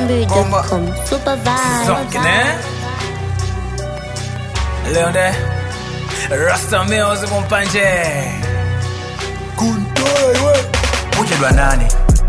AmadZanbury.com. Super vibe. Zonken, eh? Leonde Rasta Mills kumpanje kuchedwa nani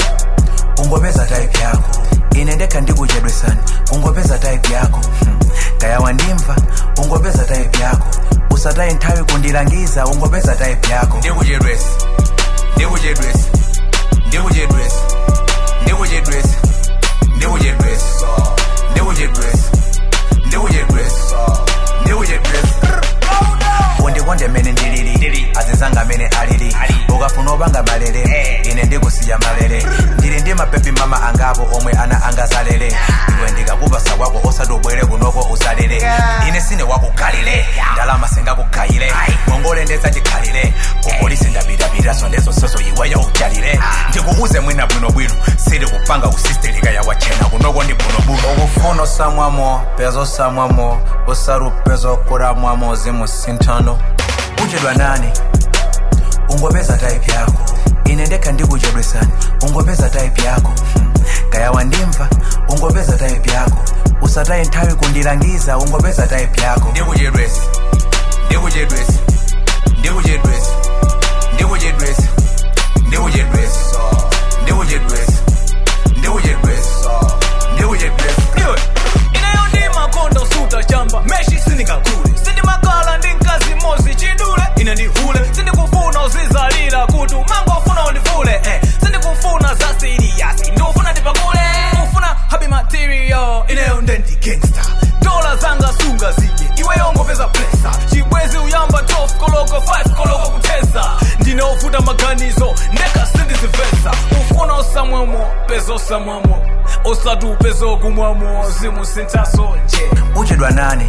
ungopeza type yako ine ndekha ndikuchedwe sani ungopeza type yako hmm. kaya wandimva ungopeza type yako usataye nthawi kundilangiza ungopeza type yako ndikuchedwesi ndikuchedwesi ndikuchedwesi ndikuchedwesi ndikuchedwesi ndikuchedwesi ndikuchedwesi ndikuchedwesi undikonde mene ndilili azizanga mene alili ukafuna opanga malere ine ndikusiya malere ndili ndi mapepi mama angapo omwe ana angazalere iwe ndikakupasa kwako osati ubwere kunoko uzalere ine sine wakukhalire ndalama singakugayire ngongole ndezachikhalire kupolisi ndapitapita sondezo soso iweyo uchalire ndikuuze mwina bwinobwino sili kupanga kusistelika yakwachena kunoko ndi bwinobwino ukufuna osamwamo pezo osamwamo usarupezo kuramwamo zimusinthano kuchedwa nani ungopeza type yako ine ndekha ndikuchedwe sani ungopeza type yako hmm. kaya wandimva ungopeza type yako usataye nthawi kundilangiza ungopeza type yako ndikuchedwesi ndikuchedwesi ndikuchedwesi ndikuchedwesi ndikuchedwesi ndikuchedwesi ndikuchedwesi ndikuchedwesi Inayo ndi makondo suta chamba Meshi sindikagule Sindimakala ndi mkazi mozi chidule Ine ndihule Sindikufuna uzizalira kutu Mango ufuna undivule eh. Sindikufuna za serious Ndikufuna ndipakule Ufuna happy material Inayo ndendi gangster Dola zanga sunga zije Iweyo ngopeza presa Chibwezi uyamba 12 koloko 5 koloko kuteza Ndinofuta maganizo Ndeka sindizivesa Ufuna osamwemo Pezo osamwemo osatu pezo kumwamo zimusintaso nje uchedwa nani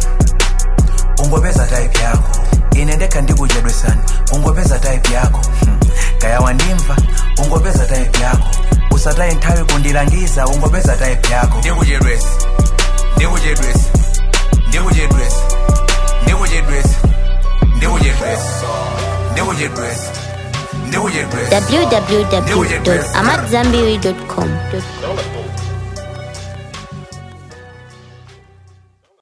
ungopeza type yako ine ndekha ndikuchedwe sani ungopeza type yako hmm. kaya wandimva ungopeza type yako usataye nthawi kundilangiza ungopeza type yako ndikuchedwesi ndikuchedwesi ndikuchedwesi ndikuchedwesi ndikuchedwesi ndikuchedwesi ndikuchedwesi www.amadzanbury.com.